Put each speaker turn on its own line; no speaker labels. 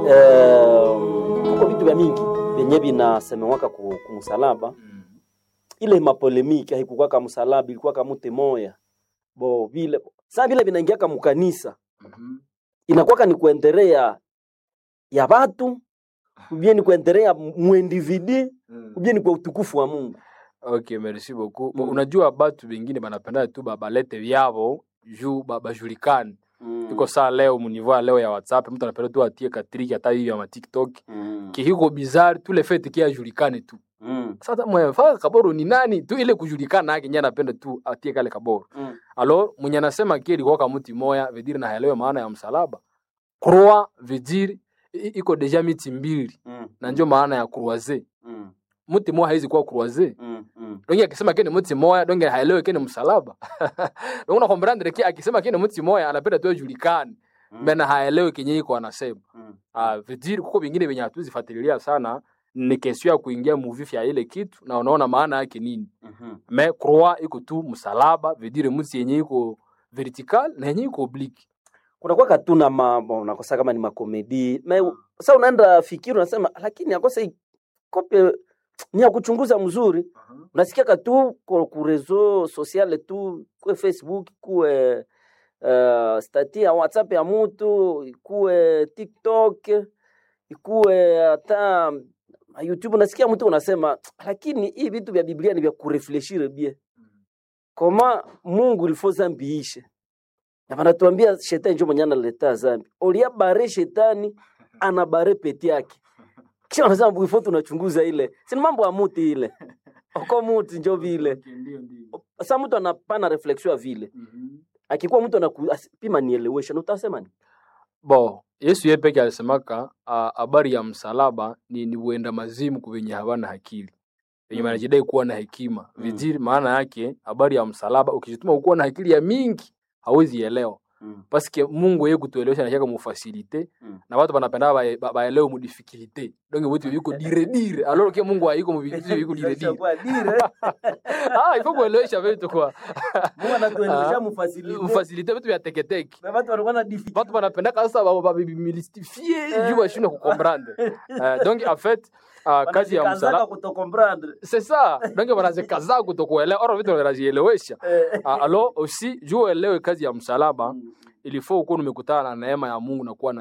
eh, kuko vitu vya mingi vyenye vinasemewaka ku, kumusalaba
Mm.
ile mapolemiki haikukwaka msalaba ilikuwaka mute moya bo vile saa vile vinaingiaka mukanisa
Mhm.
inakwaka ni kuendelea ya watu ubie ni kuendelea muindividi
Mm.
ubie ni kwa utukufu wa Mungu
Okay, merci beaucoup. Bo,
Mm.
Unajua batu bengine banapenda tu ba- balete vyavo juu ba- bajulikane. Iko saa leo muniveau ya leo ya WhatsApp mtu anapenda tu atie katriki hata hiyo ya ma TikTok.
Mm.
Kihiko bizarre tu le fait kia ajulikane tu.
Mm.
Sasa mwenye faka kaboro ni nani tu ile kujulikana yake nyana anapenda tu atie kale kaboro.
Mm.
Alors mwenye anasema kile kwa kama mti moya vediri na haelewe maana ya msalaba. Croix vediri i- iko deja miti mbili
Mm.
na ndio maana ya croiser.
Mm.
Mti moja haizi kuwa croiser.
Mm. Mm.
donge akisema kene mti moya donge haelewe kene msalaba donge na kombrandre ki akisema kene mti moya anapenda tu ajulikane
Mm.
mbena haelewe kenye iko anasema
Mm.
ah vidiri kuko vingine venye hatuzifuatilia sana ni kesio ya kuingia muvifi ya ile kitu na unaona maana yake nini
Mhm.
me croix iko tu msalaba vidiri mti yenye iko vertical na yenye iko oblique
kunakuwa katuna mambo unakosa kama ni makomedi me sa unaenda fikiri unasema lakini akosa hii kope ni ya kuchunguza mzuri unasikia katu ku ku reseau sociale tu kuwe facebook kuwe uh, stati ya whatsapp ya mutu ikuwe tiktok ikuwe hata youtube unasikia mtu unasema lakini hii vitu vya biblia ni vya kurefleshire bie koma mungu ilifo zambi ishe na vanatuambia shetani njo mwenye analeta zambi olia bare shetani ana bare peti yake kisha wanasema bwifo tunachunguza ile sini mambo ya muti ile oko muti njo vile sa mtu anapana reflexion ya vile akikuwa mtu anapima nielewesha na utasema ni
bo yesu ye peke alisemaka ah, habari ya msalaba ni, ni uenda mazimu kuvenye havana akili venye
Mm.
wanajidai kuwa na hekima
Mm.
viziri maana yake habari ya msalaba ukijituma ukuwa na akili ya mingi hawezi elewa
mm.
paske mungu ye kutuelewesha nashaka mufasilite
Mm.
na watu banapenda bae- ba- baelewe mudifikilite donge vitu viko dire dire alors ke mungu haiko muvitu viko dire dire ah ifo kuelewesha vitu kwa Ah. mufasilite vitu vya teketeke watu banapendaka sasa babimilstifie
Eh.
juu bashindwe kukomprendre Eh, donc en fait ah, kazi ya msalaba c'est ça donc wanazikaza kutokuelewa oro vitu wanazielewesha Ah, alors aussi juu uelewe kazi ya msalaba ilifo ukuwa umekutana na neema ya mungu na kuwa na